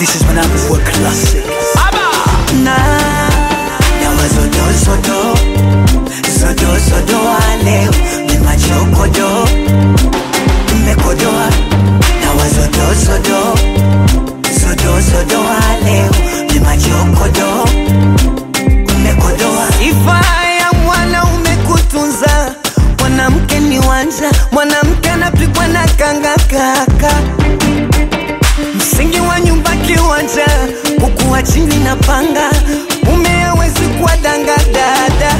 This is when I'm work classic. Na na wazodo zodo zodo zodo wa leo ni machokodo mmekodoa na wazodo zodo zodo zodo wa leo ni machokodo mmekodoa Sifa ya mwanaume kutunza, mwanamke ni wanja, mwanamke anapigwa na kanga kaka. Msingi wa nyumba kiwanja, kukuwa chini na panga, mume hawezi kuwa danga dada,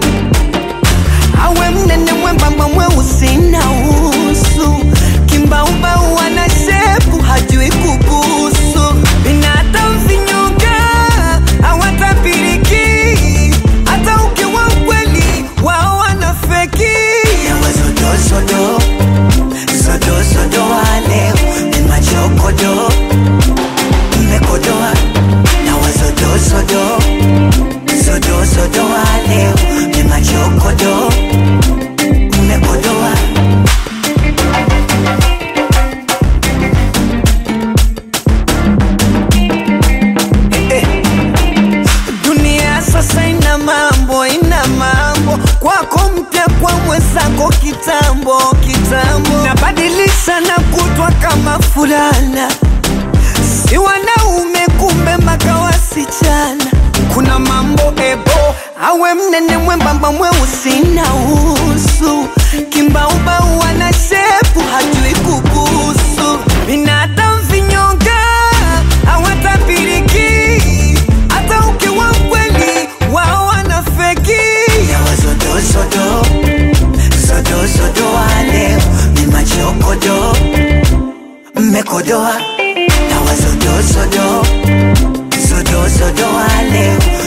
awe mnene mwembamba mweusi na usu, kimbaubau ana shepu hajui kubusu, binadamu vinyonga hawatapiriki, hata ukiwa mkweli wao wanafeki. na wazodo zodo zodo zodo wa leo ni machokodo mmekodoa na wazodo zodo zodo zodo wa leo ni machokodo mmekodoa Dunia sasa ina mambo, ina mambo kwako mpya, kwa mwenzako kitambo kitambo, nabadilisha na kutwa kama fulana, si wanaume kumbe mpaka wasichana. Kuna mambo ebo, awe mnene mwembamba mweusi na usu, kimbaubau ana shepu hajui kubusu, binadamu vinyonga hawatapiriki hata ukiwa mkweli wao wanafeki. na wazodo zodo zodo zodo wa leo ni machokodo mmekodoa na wazodo zodo zodo zodo wa leo